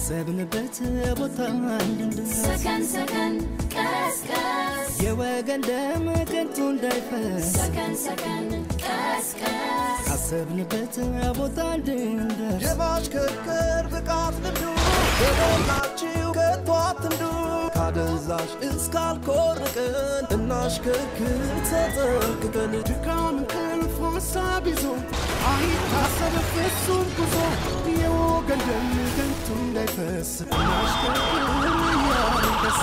ካሰብንበት ቦታ እንድንደርስ ሰከን ሰከን ቀስቀስ የወገን ደም ከንቱ እንዳይፈስ ሰከን ሰከን ቀስቀስ ካሰብንበት ቦታ እንድንደርስ የማሽከርከር ብቃት ልምዱ በሞላችሁ ከቶ አትንዱ ካደንዛዥ እስካልኮርቅን እናሽከርክር ተጠንቅቀን ድካም እንቅልፍ ሀሳብ ይዞ አይታሰብ ፍጹም ጉዞ የወገን ደም ከንቱ እንዳይፈስ እናሽከርክር እያንደስ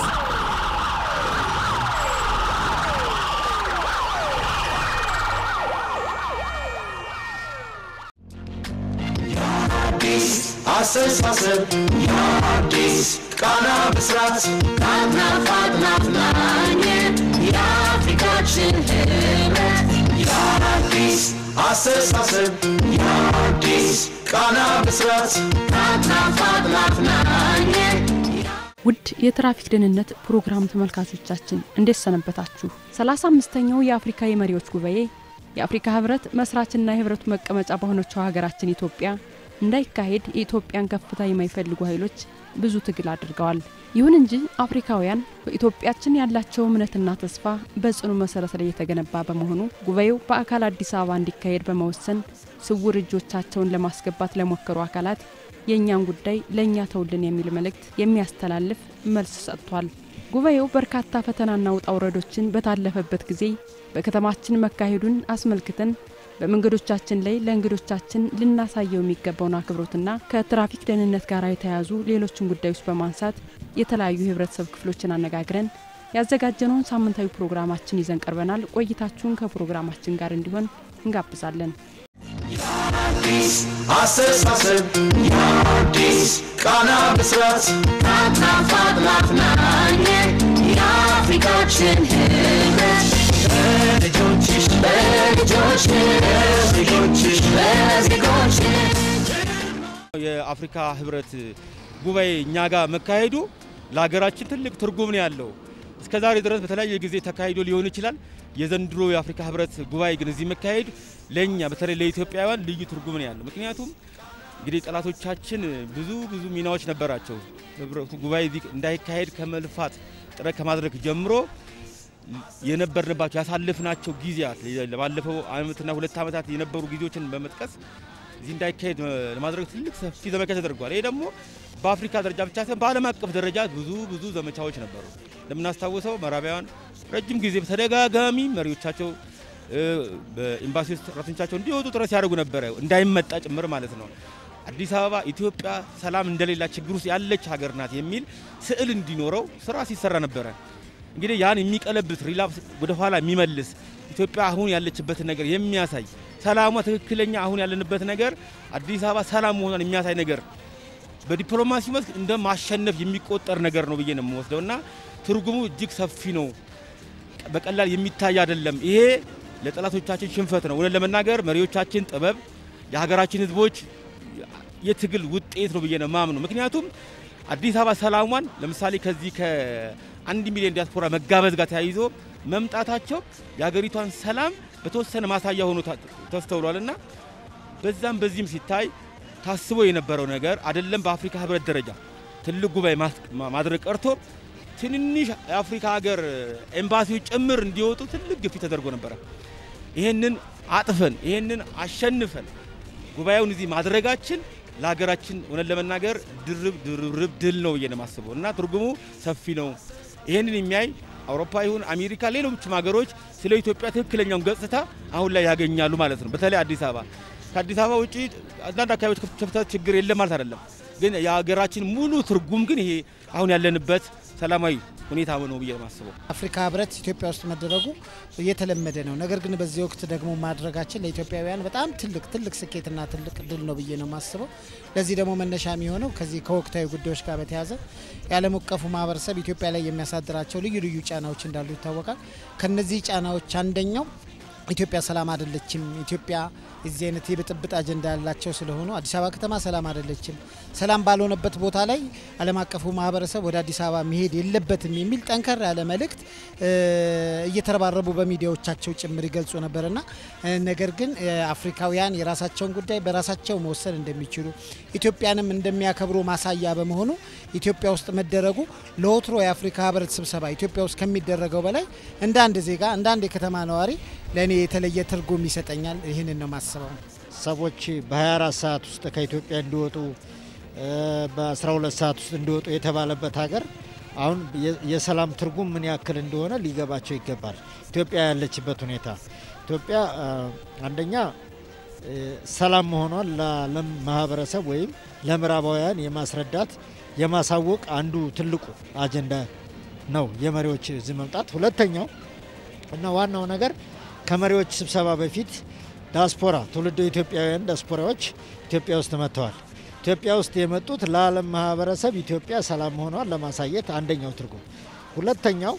አስተሳሰብ የአዲስ ቃና ብስራት ከአድናፍ አድናፍ ናኘት የአፍሪካችን ህብረት የአዲስ አስተሳሰብ የአዲስ ቃና ብስራት ከአድናፍ አድናፍ ናኘት ውድ የትራፊክ ደህንነት ፕሮግራም ተመልካቾቻችን እንዴት ሰነበታችሁ? ሰላሳ አምስተኛው የአፍሪካ የመሪዎች ጉባኤ የአፍሪካ ህብረት መስራችና የህብረቱ መቀመጫ በሆነችው ሀገራችን ኢትዮጵያ እንዳይካሄድ የኢትዮጵያን ከፍታ የማይፈልጉ ኃይሎች ብዙ ትግል አድርገዋል። ይሁን እንጂ አፍሪካውያን በኢትዮጵያችን ያላቸው እምነትና ተስፋ በጽኑ መሰረት ላይ የተገነባ በመሆኑ ጉባኤው በአካል አዲስ አበባ እንዲካሄድ በመወሰን ስውር እጆቻቸውን ለማስገባት ለሞከሩ አካላት የእኛን ጉዳይ ለእኛ ተውልን የሚል መልእክት የሚያስተላልፍ መልስ ሰጥቷል። ጉባኤው በርካታ ፈተናና ውጣ ውረዶችን በታለፈበት ጊዜ በከተማችን መካሄዱን አስመልክተን በመንገዶቻችን ላይ ለእንግዶቻችን ልናሳየው የሚገባውን አክብሮትና ከትራፊክ ደህንነት ጋር የተያያዙ ሌሎችን ጉዳዮች በማንሳት የተለያዩ የህብረተሰብ ክፍሎችን አነጋግረን ያዘጋጀነውን ሳምንታዊ ፕሮግራማችን ይዘን ቀርበናል። ቆይታችሁን ከፕሮግራማችን ጋር እንዲሆን እንጋብዛለን። የአዲስ አስተሳሰብ የአዲስ ቃና ብስራት ከአድናፍ አድናፍ ናኘት የአፍሪካችን ህብረት ልጆችሽ በልጆች ልጆችሽ በዜጎች የአፍሪካ ህብረት ጉባኤ እኛ ጋር መካሄዱ ለሀገራችን ትልቅ ትርጉም ነው ያለው። እስከ ዛሬ ድረስ በተለያየ ጊዜ ተካሂዶ ሊሆን ይችላል። የዘንድሮ የአፍሪካ ህብረት ጉባኤ ግን እዚህ መካሄድ ለእኛ በተለይ ለኢትዮጵያውያን ልዩ ትርጉም ነው ያለው። ምክንያቱም እንግዲህ ጠላቶቻችን ብዙ ብዙ ሚናዎች ነበራቸው። ህብረቱ ጉባኤ እዚህ እንዳይካሄድ ከመልፋት ጥረት ከማድረግ ጀምሮ የነበርንባቸው ያሳለፍናቸው ጊዜያት ባለፈው አመትና ሁለት ዓመታት የነበሩ ጊዜዎችን በመጥቀስ እዚህ እንዳይካሄድ ለማድረግ ትልቅ ሰፊ ዘመቻ ተደርጓል። ይሄ ደግሞ በአፍሪካ ደረጃ ብቻ ሳይሆን በዓለም አቀፍ ደረጃ ብዙ ብዙ ዘመቻዎች ነበሩ። እንደምናስታውሰው ምዕራባውያን ረጅም ጊዜ በተደጋጋሚ መሪዎቻቸው በኤምባሲ ውስጥ ሰራተኞቻቸው እንዲወጡ ጥረት ሲያደርጉ ነበረ፣ እንዳይመጣ ጭምር ማለት ነው። አዲስ አበባ ኢትዮጵያ ሰላም እንደሌላ ችግር ውስጥ ያለች ሀገር ናት የሚል ስዕል እንዲኖረው ስራ ሲሰራ ነበረ። እንግዲህ ያን የሚቀለብስ ሪላፕስ ወደ ኋላ የሚመልስ ኢትዮጵያ አሁን ያለችበትን ነገር የሚያሳይ ሰላሟ ትክክለኛ አሁን ያለንበት ነገር አዲስ አበባ ሰላም መሆኗን የሚያሳይ ነገር በዲፕሎማሲ መስክ እንደ ማሸነፍ የሚቆጠር ነገር ነው ብዬ ነው የምወስደው እና ትርጉሙ እጅግ ሰፊ ነው። በቀላል የሚታይ አይደለም። ይሄ ለጠላቶቻችን ሽንፈት ነው። እውነት ለመናገር መሪዎቻችን ጥበብ፣ የሀገራችን ሕዝቦች የትግል ውጤት ነው ብዬ ነው ማምኑ። ምክንያቱም አዲስ አበባ ሰላሟን ለምሳሌ ከዚህ ከአንድ ሚሊዮን ዲያስፖራ መጋበዝ ጋር ተያይዞ መምጣታቸው የሀገሪቷን ሰላም በተወሰነ ማሳያ ሆኖ ተስተውሏል እና በዛም በዚህም ሲታይ ታስቦ የነበረው ነገር አይደለም። በአፍሪካ ህብረት ደረጃ ትልቅ ጉባኤ ማድረግ ቀርቶ ትንንሽ የአፍሪካ ሀገር ኤምባሲዎች ጭምር እንዲወጡ ትልቅ ግፊት ተደርጎ ነበረ። ይህንን አጥፈን ይህንን አሸንፈን ጉባኤውን እዚህ ማድረጋችን ለሀገራችን እውነት ለመናገር ድርብ ድርብ ድል ነው ብዬ ነው የማስበው እና ትርጉሙ ሰፊ ነው። ይህንን የሚያይ አውሮፓ ይሁን አሜሪካ፣ ሌሎችም ሀገሮች ስለ ኢትዮጵያ ትክክለኛውን ገጽታ አሁን ላይ ያገኛሉ ማለት ነው። በተለይ አዲስ አበባ ከአዲስ አበባ ውጭ አንዳንድ አካባቢዎች ክፍተት ችግር የለም ማለት አይደለም። ግን የሀገራችን ሙሉ ትርጉም ግን ይሄ አሁን ያለንበት ሰላማዊ ሁኔታ ነው ብዬ ማስበው። አፍሪካ ህብረት ኢትዮጵያ ውስጥ መደረጉ እየተለመደ ነው። ነገር ግን በዚህ ወቅት ደግሞ ማድረጋችን ለኢትዮጵያውያን በጣም ትልቅ ትልቅ ስኬትና ትልቅ ድል ነው ብዬ ነው የማስበው። ለዚህ ደግሞ መነሻ የሚሆነው ከዚህ ከወቅታዊ ጉዳዮች ጋር በተያያዘ የዓለም አቀፉ ማህበረሰብ ኢትዮጵያ ላይ የሚያሳድራቸው ልዩ ልዩ ጫናዎች እንዳሉ ይታወቃል። ከነዚህ ጫናዎች አንደኛው ኢትዮጵያ ሰላም አይደለችም። ኢትዮጵያ የዚህ አይነት የብጥብጥ አጀንዳ ያላቸው ስለሆኑ አዲስ አበባ ከተማ ሰላም አይደለችም። ሰላም ባልሆነበት ቦታ ላይ ዓለም አቀፉ ማህበረሰብ ወደ አዲስ አበባ መሄድ የለበትም የሚል ጠንከር ያለ መልእክት እየተረባረቡ በሚዲያዎቻቸው ጭምር ይገልጹ ነበርና ነገር ግን አፍሪካውያን የራሳቸውን ጉዳይ በራሳቸው መወሰን እንደሚችሉ ኢትዮጵያንም እንደሚያከብሩ ማሳያ በመሆኑ ኢትዮጵያ ውስጥ መደረጉ ለወትሮ የአፍሪካ ህብረት ስብሰባ ኢትዮጵያ ውስጥ ከሚደረገው በላይ እንደ አንድ ዜጋ እንደ አንድ የከተማ ነዋሪ ለእኔ የተለየ ትርጉም ይሰጠኛል። ይህንን ነው ማስበው። ሰዎች በ24 ሰዓት ውስጥ ከኢትዮጵያ እንዲወጡ በ12 ሰዓት ውስጥ እንዲወጡ የተባለበት ሀገር አሁን የሰላም ትርጉም ምን ያክል እንደሆነ ሊገባቸው ይገባል። ኢትዮጵያ ያለችበት ሁኔታ ኢትዮጵያ አንደኛ ሰላም መሆኗን ለዓለም ማህበረሰብ ወይም ለምዕራባውያን የማስረዳት የማሳወቅ አንዱ ትልቁ አጀንዳ ነው የመሪዎች እዚህ መምጣት። ሁለተኛው እና ዋናው ነገር ከመሪዎች ስብሰባ በፊት ዳስፖራ ትውልደ ኢትዮጵያውያን ዳስፖራዎች ኢትዮጵያ ውስጥ መጥተዋል። ኢትዮጵያ ውስጥ የመጡት ለዓለም ማህበረሰብ ኢትዮጵያ ሰላም መሆኗን ለማሳየት አንደኛው ትርጉም፣ ሁለተኛው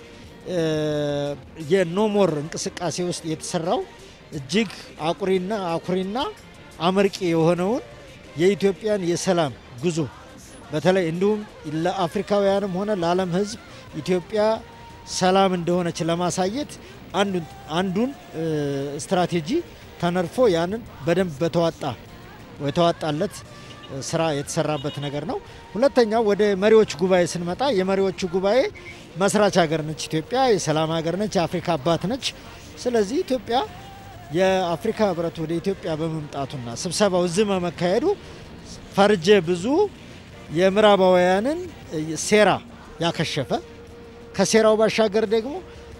የኖሞር እንቅስቃሴ ውስጥ የተሰራው እጅግ አኩሪና አኩሪና አመርቂ የሆነውን የኢትዮጵያን የሰላም ጉዞ በተለይ እንዲሁም ለአፍሪካውያንም ሆነ ለዓለም ሕዝብ ኢትዮጵያ ሰላም እንደሆነች ለማሳየት አንዱን ስትራቴጂ ተነድፎ ያንን በደንብ በተዋጣ የተዋጣለት ስራ የተሰራበት ነገር ነው። ሁለተኛው ወደ መሪዎች ጉባኤ ስንመጣ የመሪዎቹ ጉባኤ መስራች ሀገር ነች ኢትዮጵያ፣ የሰላም ሀገር ነች፣ የአፍሪካ አባት ነች። ስለዚህ ኢትዮጵያ የአፍሪካ ህብረት ወደ ኢትዮጵያ በመምጣቱና ስብሰባው እዚህ በመካሄዱ ፈርጀ ብዙ የምዕራባውያንን ሴራ ያከሸፈ ከሴራው ባሻገር ደግሞ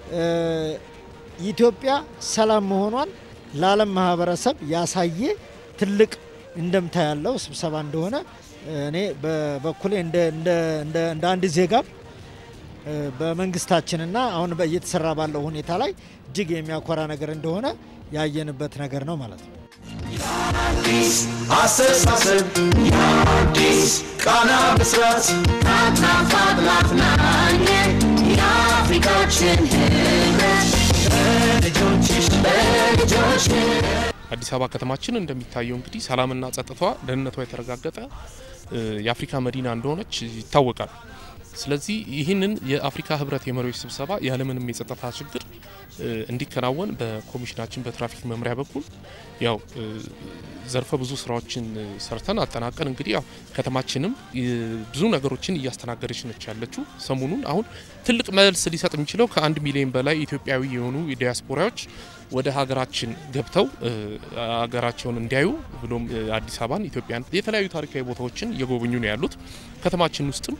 ኢትዮጵያ ሰላም መሆኗን ለዓለም ማህበረሰብ ያሳየ ትልቅ እንደምታ ያለው ስብሰባ እንደሆነ እኔ በበኩሌ እንደ አንድ ዜጋም በመንግስታችንና አሁን እየተሰራ ባለው ሁኔታ ላይ እጅግ የሚያኮራ ነገር እንደሆነ ያየንበት ነገር ነው ማለት ነው። የአዲስ አስተሳሰብ የአዲስ ቃና ብስራት ከአትናፋት ናፍናኝ የአፍሪካችን ህብረት ልጆችሽ በልጆች አዲስ አበባ ከተማችን እንደሚታየው እንግዲህ ሰላምና ጸጥታዋ፣ ደህንነቷ የተረጋገጠ የአፍሪካ መዲና እንደሆነች ይታወቃል። ስለዚህ ይህንን የአፍሪካ ህብረት የመሪዎች ስብሰባ ያለምንም የጸጥታ ችግር እንዲከናወን በኮሚሽናችን በትራፊክ መምሪያ በኩል ያው ዘርፈ ብዙ ስራዎችን ሰርተን አጠናቀን እንግዲህ ያው ከተማችንም ብዙ ነገሮችን እያስተናገደች ነች ያለችው። ሰሞኑን አሁን ትልቅ መልስ ሊሰጥ የሚችለው ከአንድ ሚሊዮን በላይ ኢትዮጵያዊ የሆኑ ዲያስፖራዎች ወደ ሀገራችን ገብተው ሀገራቸውን እንዲያዩ ብሎም አዲስ አበባን፣ ኢትዮጵያን የተለያዩ ታሪካዊ ቦታዎችን እየጎበኙ ነው ያሉት። ከተማችን ውስጥም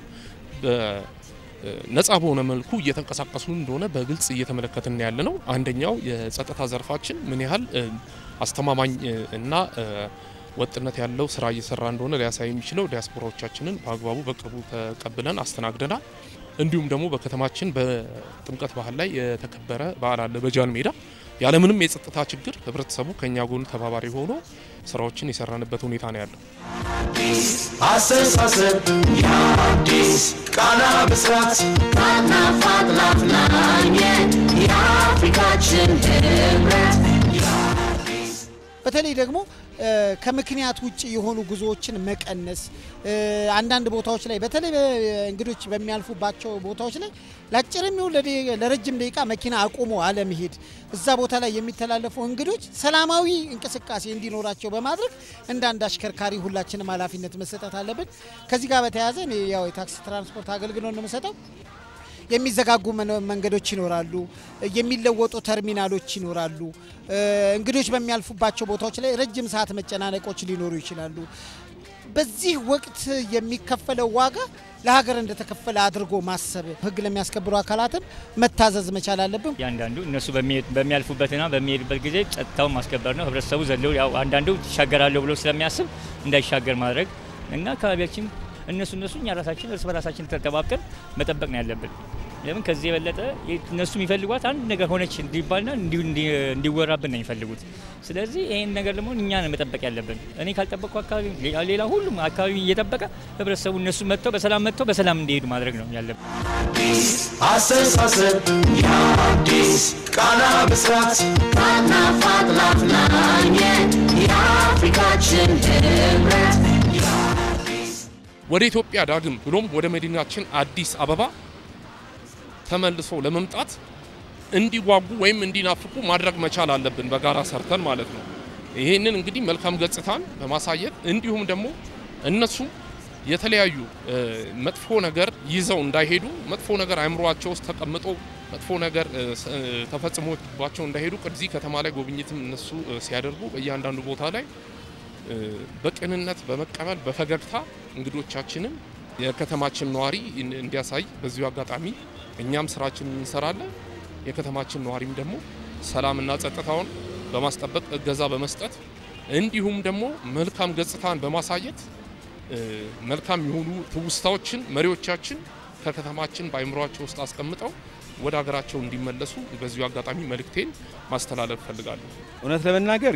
ነጻ በሆነ መልኩ እየተንቀሳቀሱ እንደሆነ በግልጽ እየተመለከትን ያለ ነው። አንደኛው የጸጥታ ዘርፋችን ምን ያህል አስተማማኝ እና ወጥነት ያለው ስራ እየሰራ እንደሆነ ሊያሳይ የሚችለው ዲያስፖራዎቻችንን በአግባቡ በቅርቡ ተቀብለን አስተናግደናል። እንዲሁም ደግሞ በከተማችን በጥምቀት ባህል ላይ የተከበረ በዓል አለ በጃን ሜዳ ያለምንም የጸጥታ ችግር ህብረተሰቡ ከኛ ጎን ተባባሪ ሆኖ ስራዎችን የሰራንበት ሁኔታ ነው ያለው። አስተሳሰብ የአዲስ ቃና ብስራት ከአትናፋት ናፍናኝ የአፍሪካችን ህብረት በተለይ ደግሞ ከምክንያት ውጭ የሆኑ ጉዞዎችን መቀነስ አንዳንድ ቦታዎች ላይ በተለይ እንግዶች በሚያልፉባቸው ቦታዎች ላይ ለአጭርም ይሁን ለረጅም ደቂቃ መኪና አቁሞ አለመሄድ፣ እዛ ቦታ ላይ የሚተላለፉ እንግዶች ሰላማዊ እንቅስቃሴ እንዲኖራቸው በማድረግ እንደ አንድ አሽከርካሪ ሁላችንም ኃላፊነት መሰጠት አለብን። ከዚህ ጋር በተያያዘ እኔ ያው የታክሲ ትራንስፖርት አገልግሎት ነው የምሰጠው። የሚዘጋጉ መንገዶች ይኖራሉ። የሚለወጡ ተርሚናሎች ይኖራሉ። እንግዶች በሚያልፉባቸው ቦታዎች ላይ ረጅም ሰዓት መጨናነቆች ሊኖሩ ይችላሉ። በዚህ ወቅት የሚከፈለው ዋጋ ለሀገር እንደተከፈለ አድርጎ ማሰብ፣ ሕግ ለሚያስከብሩ አካላትም መታዘዝ መቻል አለብን። እያንዳንዱ እነሱ በሚያልፉበትና በሚሄዱበት ጊዜ ጸጥታውን ማስከበር ነው። ህብረተሰቡ ዘለው ያው አንዳንዱ ይሻገራለሁ ብሎ ስለሚያስብ እንዳይሻገር ማድረግ እና አካባቢያችን እነሱ እነሱ እኛ ራሳችን እርስ በራሳችን ተጠባብቀን መጠበቅ ነው ያለብን። ለምን ከዚህ የበለጠ እነሱ የሚፈልጓት አንድ ነገር ሆነች እንዲባልና እንዲሁ እንዲወራብን ነው የሚፈልጉት። ስለዚህ ይህን ነገር ደግሞ እኛ ነን መጠበቅ ያለብን። እኔ ካልጠበቅኩ አካባቢ ሌላ- ሌላ ሁሉም አካባቢ እየጠበቀ ህብረተሰቡ እነሱ መጥተው በሰላም መጥተው በሰላም እንዲሄዱ ማድረግ ነው ያለብን። አስተሳሰብ የአዲስ ቃና ብስራት ማናፋት ላፍናኝ የአፍሪካችን ህብረት ወደ ኢትዮጵያ ዳግም ብሎም ወደ መዲናችን አዲስ አበባ ተመልሶ ለመምጣት እንዲጓጉ ወይም እንዲናፍቁ ማድረግ መቻል አለብን፣ በጋራ ሰርተን ማለት ነው። ይህንን እንግዲህ መልካም ገጽታን በማሳየት እንዲሁም ደግሞ እነሱ የተለያዩ እ፣ መጥፎ ነገር ይዘው እንዳይሄዱ መጥፎ ነገር አእምሯቸው ውስጥ ተቀምጦ መጥፎ ነገር እ፣ ስ- እ፣ ተፈጽሞባቸው እንዳይሄዱ እዚህ ከተማ ላይ ጉብኝትም እነሱ እ፣ ሲያደርጉ በእያንዳንዱ ቦታ ላይ እ፣ በቅንነት በመቀበል በፈገግታ እንግዶቻችንን የከተማችን ነዋሪ እን- እንዲያሳይ በዚሁ አጋጣሚ እኛም ስራችንን እንሰራለን። የከተማችን ነዋሪም ደግሞ ሰላምና ጸጥታውን በማስጠበቅ እገዛ በመስጠት እንዲሁም ደግሞ መልካም ገጽታን በማሳየት እ፣ መልካም የሆኑ ትውስታዎችን መሪዎቻችን ከከተማችን በአይምሯቸው ውስጥ አስቀምጠው ወደ ሀገራቸው እንዲመለሱ በዚሁ አጋጣሚ መልእክቴን ማስተላለፍ እፈልጋለሁ። እውነት ለመናገር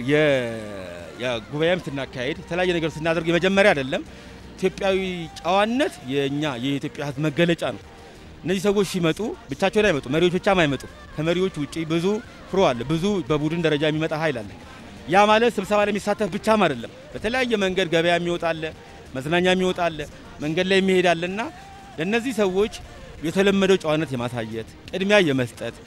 የጉባኤም ስናካሄድ የተለያየ ነገር ስናደርግ የመጀመሪያ አይደለም። ኢትዮጵያዊ ጨዋነት የእኛ የኢትዮጵያ ሕዝብ መገለጫ ነው። እነዚህ ሰዎች ሲመጡ ብቻቸውን አይመጡ፣ መሪዎች ብቻም አይመጡ። ከመሪዎች ውጭ ብዙ ፍሮ አለ፣ ብዙ በቡድን ደረጃ የሚመጣ ኃይል አለ። ያ ማለት ስብሰባ ላይ የሚሳተፍ ብቻም አይደለም። በተለያየ መንገድ ገበያ የሚወጣ አለ፣ መዝናኛ የሚወጣ አለ፣ መንገድ ላይ የሚሄድ አለ እና ለእነዚህ ሰዎች የተለመደው ጨዋነት የማሳየት ቅድሚያ የመስጠት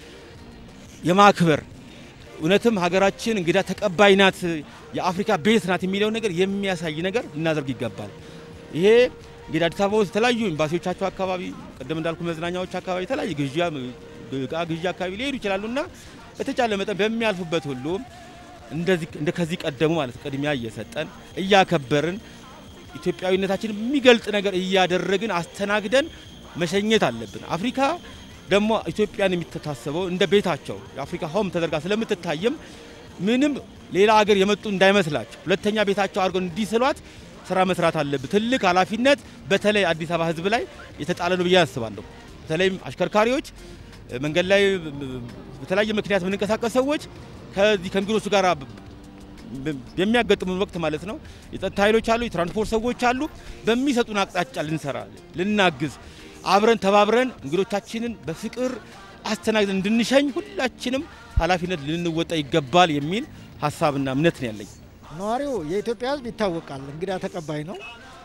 የማክበር እውነትም ሀገራችን እንግዳ ተቀባይ ናት፣ የአፍሪካ ቤት ናት የሚለው ነገር የሚያሳይ ነገር ልናደርግ ይገባል። ይሄ እንግዲህ አዲስ አበባ ውስጥ የተለያዩ ኤምባሲዎቻቸው አካባቢ ቅድም እንዳልኩ መዝናኛዎች አካባቢ የተለያዩ ግዢ እቃ ግዢ አካባቢ ሊሄዱ ይችላሉ እና በተቻለ መጠን በሚያልፉበት ሁሉ እንደዚህ እንደ ከዚህ ቀደሙ ማለት ቅድሚያ እየሰጠን እያከበርን ኢትዮጵያዊነታችን የሚገልጥ ነገር እያደረግን አስተናግደን መሸኘት አለብን። አፍሪካ ደግሞ ኢትዮጵያን የሚተሳሰበው እንደ ቤታቸው የአፍሪካ ሆም ተደርጋ ስለምትታይም ምንም ሌላ ሀገር የመጡ እንዳይመስላቸው ሁለተኛ ቤታቸው አድርገው እንዲስሏት ስራ መስራት አለብን። ትልቅ ኃላፊነት በተለይ አዲስ አበባ ሕዝብ ላይ የተጣለ ነው ብዬ አስባለሁ። በተለይም አሽከርካሪዎች፣ መንገድ ላይ በተለያየ ምክንያት የምንንቀሳቀስ ሰዎች ከዚህ ከእንግዶቹ ጋር የሚያጋጥሙን ወቅት ማለት ነው የጸጥታ ኃይሎች አሉ፣ የትራንስፖርት ሰዎች አሉ። በሚሰጡን አቅጣጫ ልንሰራ ልናግዝ፣ አብረን ተባብረን እንግዶቻችንን በፍቅር አስተናግደን እንድንሸኝ ሁላችንም ኃላፊነት ልንወጣ ይገባል የሚል ሀሳብና እምነት ነው ያለኝ። ነዋሪው የኢትዮጵያ ሕዝብ ይታወቃል፣ እንግዳ ተቀባይ ነው።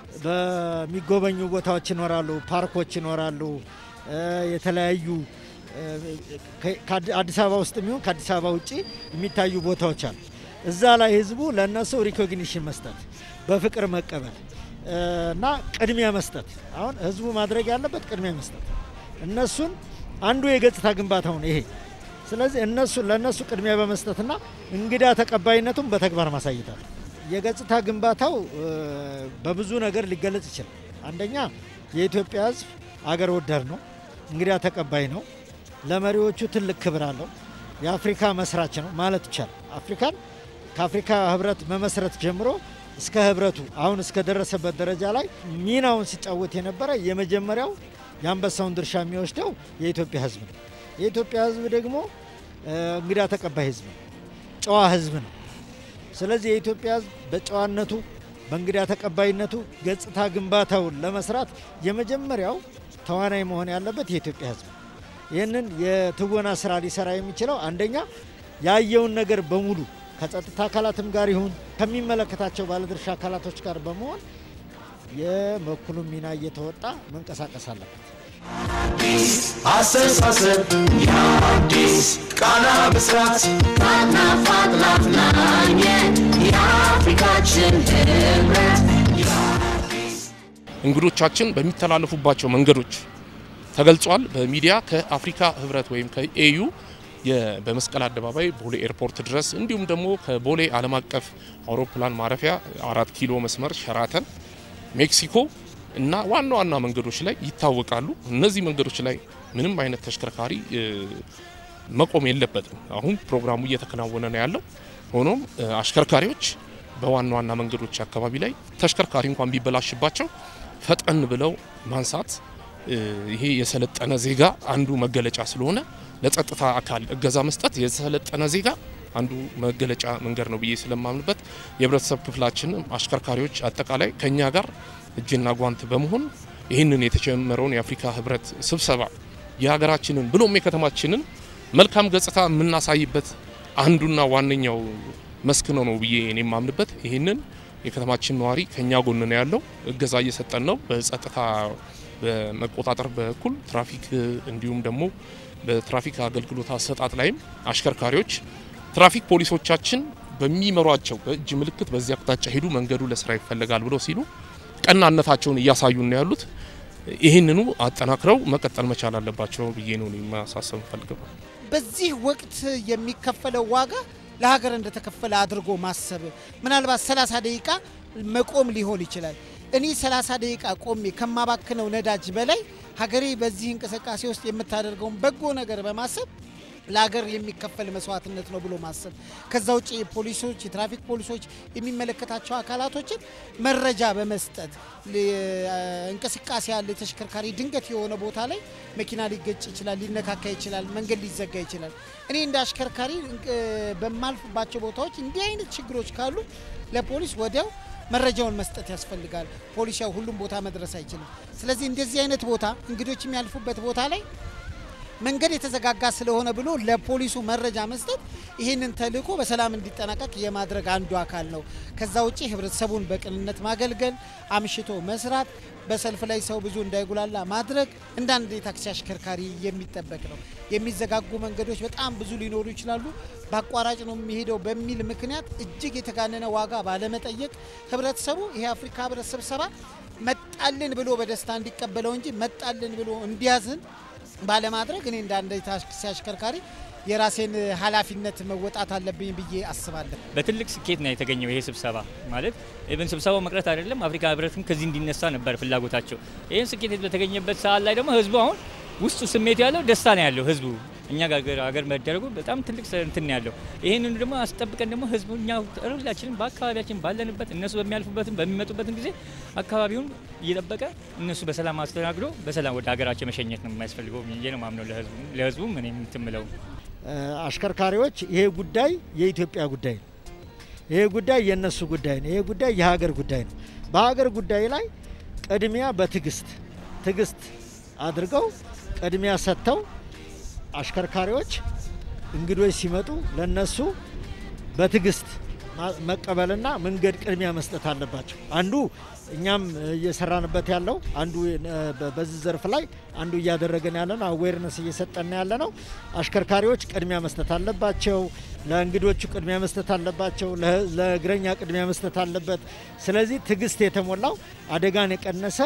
በሚጎበኙ ቦታዎች ይኖራሉ፣ ፓርኮች ይኖራሉ፣ እ፣ የተለያዩ እ፣ ከ- ከአዲ- አዲስ አበባ ውስጥ የሚሆን ከአዲስ አበባ ውጭ የሚታዩ ቦታዎች አሉ። እዛ ላይ ህዝቡ ለእነሱ ሪኮግኒሽን መስጠት፣ በፍቅር መቀበል እ፣ እና ቅድሚያ መስጠት። አሁን ህዝቡ ማድረግ ያለበት ቅድሚያ መስጠት፣ እነሱን አንዱ የገጽታ ግንባታው ነው ይሄ። ስለዚህ እነሱ ለእነሱ ቅድሚያ በመስጠትና እንግዳ ተቀባይነቱን በተግባር ማሳየታል። የገጽታ ግንባታው እ፣ በብዙ ነገር ሊገለጽ ይችላል። አንደኛ የኢትዮጵያ ህዝብ አገር ወዳድ ነው፣ እንግዳ ተቀባይ ነው፣ ለመሪዎቹ ትልቅ ክብር አለው፣ የአፍሪካ መስራች ነው ማለት ይቻላል። አፍሪካን ከአፍሪካ ህብረት መመስረት ጀምሮ እስከ ህብረቱ አሁን እስከ ደረሰበት ደረጃ ላይ ሚናውን ሲጫወት የነበረ የመጀመሪያው የአንበሳውን ድርሻ የሚወስደው የኢትዮጵያ ህዝብ ነው። የኢትዮጵያ ህዝብ ደግሞ እ፣ እንግዳ ተቀባይ ህዝብ ነው፣ ጨዋ ህዝብ ነው። ስለዚህ የኢትዮጵያ ህዝብ በጨዋነቱ በእንግዳ ተቀባይነቱ ገጽታ ግንባታውን ለመስራት የመጀመሪያው ተዋናይ መሆን ያለበት የኢትዮጵያ ህዝብ ነው። ይህንን የትወና ስራ ሊሰራ የሚችለው አንደኛ ያየውን ነገር በሙሉ ከጸጥታ አካላትም ጋር ይሁን ከሚመለከታቸው ባለድርሻ አካላቶች ጋር በመሆን የበኩሉን ሚና እየተወጣ መንቀሳቀስ አለበት። አስተሳሰብ የአዲስ ቃና ብስራት ማናፋት ላፍናኝ የአፍሪካችን ህብረት እንግዶቻችን በሚተላለፉባቸው መንገዶች ተገልጿል። በሚዲያ ከአፍሪካ ህብረት ወይም ከኤዩ የ- በመስቀል አደባባይ ቦሌ ኤርፖርት ድረስ እንዲሁም ደግሞ ከቦሌ ዓለም አቀፍ አውሮፕላን ማረፊያ አራት ኪሎ መስመር ሸራተን ሜክሲኮ እና ዋና ዋና መንገዶች ላይ ይታወቃሉ። እነዚህ መንገዶች ላይ ምንም አይነት ተሽከርካሪ እ፣ መቆም የለበትም። አሁን ፕሮግራሙ እየተከናወነ ነው ያለው። ሆኖም እ፣ አሽከርካሪዎች በዋና ዋና መንገዶች አካባቢ ላይ ተሽከርካሪ እንኳን ቢበላሽባቸው ፈጠን ብለው ማንሳት ይሄ የሰለጠነ ዜጋ አንዱ መገለጫ ስለሆነ ለጸጥታ አካል እገዛ መስጠት የሰለጠነ ዜጋ አንዱ መገለጫ መንገድ ነው ብዬ ስለማምንበት የህብረተሰብ ክፍላችንም አሽከርካሪዎች አጠቃላይ ከኛ ጋር እጅና ጓንት በመሆን ይህንን የተጀመረውን የአፍሪካ ህብረት ስብሰባ የሀገራችንን ብሎም የከተማችንን መልካም ገጽታ የምናሳይበት አንዱና ዋነኛው መስክ ነው ነው ብዬ እኔ የማምንበት ይህንን የከተማችን ነዋሪ ከኛ ጎን ነው ያለው፣ እገዛ እየሰጠን ነው። በጸጥታ በመቆጣጠር በኩል ትራፊክ እንዲሁም ደግሞ በትራፊክ አገልግሎት አሰጣጥ ላይም አሽከርካሪዎች ትራፊክ ፖሊሶቻችን በሚመሯቸው በእጅ ምልክት በዚህ አቅጣጫ ሄዱ፣ መንገዱ ለስራ ይፈልጋል ብለው ሲሉ ቀናነታቸውን እያሳዩ ነው ያሉት። ይህንኑ አጠናክረው መቀጠል መቻል አለባቸው ብዬ ነው ማሳሰብ ፈልገው። በዚህ ወቅት የሚከፈለው ዋጋ ለሀገር እንደተከፈለ አድርጎ ማሰብ ምናልባት 30 ደቂቃ መቆም ሊሆን ይችላል። እኔ 30 ደቂቃ ቆሜ ከማባክነው ነዳጅ በላይ ሀገሬ በዚህ እንቅስቃሴ ውስጥ የምታደርገውን በጎ ነገር በማሰብ ለሀገር የሚከፈል መስዋዕትነት ነው ብሎ ማሰብ። ከዛ ውጭ ፖሊሶች፣ የትራፊክ ፖሊሶች የሚመለከታቸው አካላቶችን መረጃ በመስጠት እንቅስቃሴ ያለ ተሽከርካሪ ድንገት የሆነ ቦታ ላይ መኪና ሊገጭ ይችላል፣ ሊነካካ ይችላል፣ መንገድ ሊዘጋ ይችላል። እኔ እንደ አሽከርካሪ በማልፍባቸው ቦታዎች እንዲህ አይነት ችግሮች ካሉ ለፖሊስ ወዲያው መረጃውን መስጠት ያስፈልጋል። ፖሊስ ያው ሁሉም ቦታ መድረስ አይችልም። ስለዚህ እንደዚህ አይነት ቦታ እንግዶች የሚያልፉበት ቦታ ላይ መንገድ የተዘጋጋ ስለሆነ ብሎ ለፖሊሱ መረጃ መስጠት ይህንን ተልዕኮ በሰላም እንዲጠናቀቅ የማድረግ አንዱ አካል ነው። ከዛ ውጭ ህብረተሰቡን በቅንነት ማገልገል፣ አምሽቶ መስራት፣ በሰልፍ ላይ ሰው ብዙ እንዳይጉላላ ማድረግ እንደ አንድ የታክሲ አሽከርካሪ የሚጠበቅ ነው። የሚዘጋጉ መንገዶች በጣም ብዙ ሊኖሩ ይችላሉ። በአቋራጭ ነው የሚሄደው በሚል ምክንያት እጅግ የተጋነነ ዋጋ ባለመጠየቅ ህብረተሰቡ ይሄ አፍሪካ ህብረት ስብሰባ መጣልን ብሎ በደስታ እንዲቀበለው እንጂ መጣልን ብሎ እንዲያዝን ባለማድረግ እኔ እንደ አንድ ታክሲ አሽከርካሪ የራሴን ኃላፊነት መወጣት አለብኝ ብዬ አስባለሁ። በትልቅ ስኬት ነው የተገኘው ይሄ ስብሰባ ማለት ኢቨን ስብሰባው መቅረት አይደለም፣ አፍሪካ ህብረትም ከዚህ እንዲነሳ ነበር ፍላጎታቸው። ይህን ስኬት በተገኘበት ሰዓት ላይ ደግሞ ህዝቡ አሁን ውስጡ ስሜት ያለው ደስታ ነው ያለው ህዝቡ እኛ ጋር ሀገር መደረጉ በጣም ትልቅ እንትን ያለው ይህንን ደግሞ አስጠብቀን ደግሞ ህዝቡ እኛ ሁላችንም በአካባቢያችን ባለንበት እነሱ በሚያልፉበትም በሚመጡበትም ጊዜ አካባቢውን እየጠበቀ እነሱ በሰላም አስተናግዶ በሰላም ወደ ሀገራቸው መሸኘት ነው የሚያስፈልገው ብዬ ነው ማምነው። ለህዝቡ ለህዝቡም እኔ የምትምለው አሽከርካሪዎች ይሄ ጉዳይ የኢትዮጵያ ጉዳይ ነው። ይሄ ጉዳይ የእነሱ ጉዳይ ነው። ይሄ ጉዳይ የሀገር ጉዳይ ነው። በሀገር ጉዳይ ላይ ቅድሚያ በትዕግስት ትዕግስት አድርገው ቅድሚያ ሰጥተው አሽከርካሪዎች እንግዶች ሲመጡ ለነሱ በትዕግስት መቀበልና መንገድ ቅድሚያ መስጠት አለባቸው። አንዱ እኛም እየሰራንበት ያለው አንዱ በዚህ ዘርፍ ላይ አንዱ እያደረገን ያለ ነው፣ አዌርነስ እየሰጠን ያለ ነው። አሽከርካሪዎች ቅድሚያ መስጠት አለባቸው። ለእንግዶቹ ቅድሚያ መስጠት አለባቸው። ለእግረኛ ቅድሚያ መስጠት አለበት። ስለዚህ ትዕግስት የተሞላው አደጋን የቀነሰ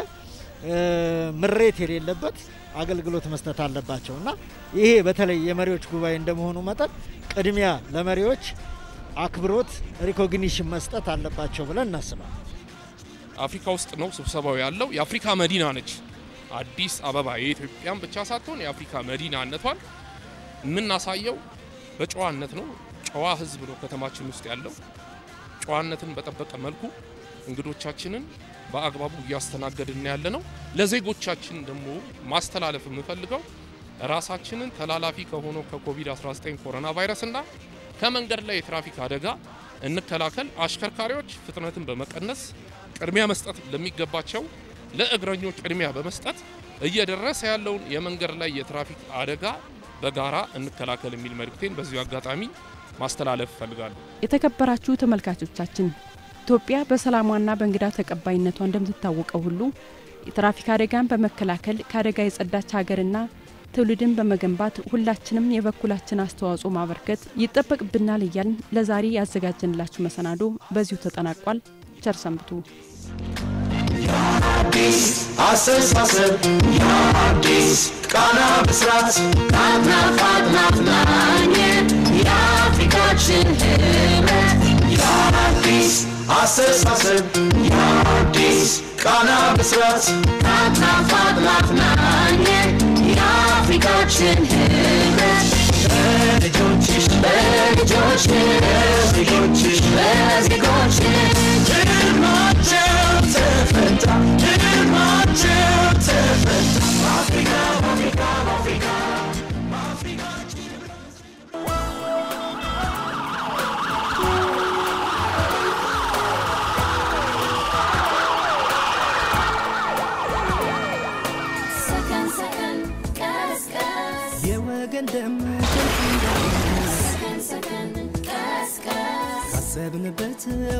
ምሬት የሌለበት አገልግሎት መስጠት አለባቸው እና ይሄ በተለይ የመሪዎች ጉባኤ እንደመሆኑ መጠን ቅድሚያ ለመሪዎች አክብሮት ሪኮግኒሽን መስጠት አለባቸው ብለን እናስባለን። አፍሪካ ውስጥ ነው ስብሰባው ያለው። የአፍሪካ መዲና ነች አዲስ አበባ። የኢትዮጵያን ብቻ ሳትሆን የአፍሪካ መዲናነቷን የምናሳየው በጨዋነት ነው። ጨዋ ሕዝብ ነው ከተማችን ውስጥ ያለው። ጨዋነትን በጠበቀ መልኩ እንግዶቻችንን በአግባቡ እያስተናገድን ያለ ነው። ለዜጎቻችን ደግሞ ማስተላለፍ የምፈልገው ራሳችንን ተላላፊ ከሆነው ከኮቪድ-19 ኮሮና ቫይረስና ከመንገድ ላይ የትራፊክ አደጋ እንከላከል። አሽከርካሪዎች ፍጥነትን በመቀነስ ቅድሚያ መስጠት ለሚገባቸው ለእግረኞች ቅድሚያ በመስጠት እየደረሰ ያለውን የመንገድ ላይ የትራፊክ አደጋ በጋራ እንከላከል የሚል መልእክቴን በዚሁ አጋጣሚ ማስተላለፍ እፈልጋለሁ። የተከበራችሁ ተመልካቾቻችን ኢትዮጵያ በሰላሟና በእንግዳ ተቀባይነቷ እንደምትታወቀው ሁሉ የትራፊክ አደጋን በመከላከል ከአደጋ የጸዳች ሀገርና ትውልድን በመገንባት ሁላችንም የበኩላችን አስተዋጽኦ ማበርከት ይጠበቅብናል እያልን ለዛሬ ያዘጋጀንላችሁ መሰናዶ በዚሁ ተጠናቋል። ቸር ሰንብቱ። የአዲስ አስተሳሰብ የአዲስ ቃና ብስራት ናፍናፍ ናፍናኝ የአፍሪካችን ህብረት የአዲስ አስተሳሰብ የአዲስ ቃና ብስራት ናፍናፍ ናፍናኝ የአፍሪካችን ህብረት በልጆችሽ በልጆችሽ በዜጎችሽ በዜጎችሽ ህልማቸው ተፈታ ህልማቸው ተፈታ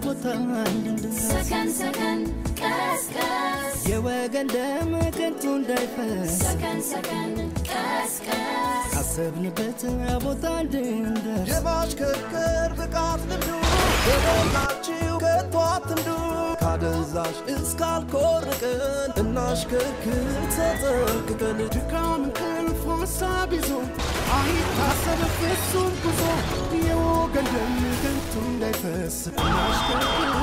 ቦታ እንድንደርስ ሰከን ሰከን ቀስቀስ የወገን ደም ከንቱ እንዳይፈስ ሰከን ሰከን ቀስቀስ ካሰብንበት ቦታ እንድንደርስ የማሽከርከር ብቃት ልምዱ በሞላችሁ ከቶ አትንዱ ካደንዛዥ እስካልኮርቅን እናሽከርክር ተጠንቅቀን ድካም እንቅልፍ ሀሳብ ይዞ አይታሰብ ፍጹም ጉዞ የወገን ደም ከንቱ እንዳይፈስ እናሽከርክር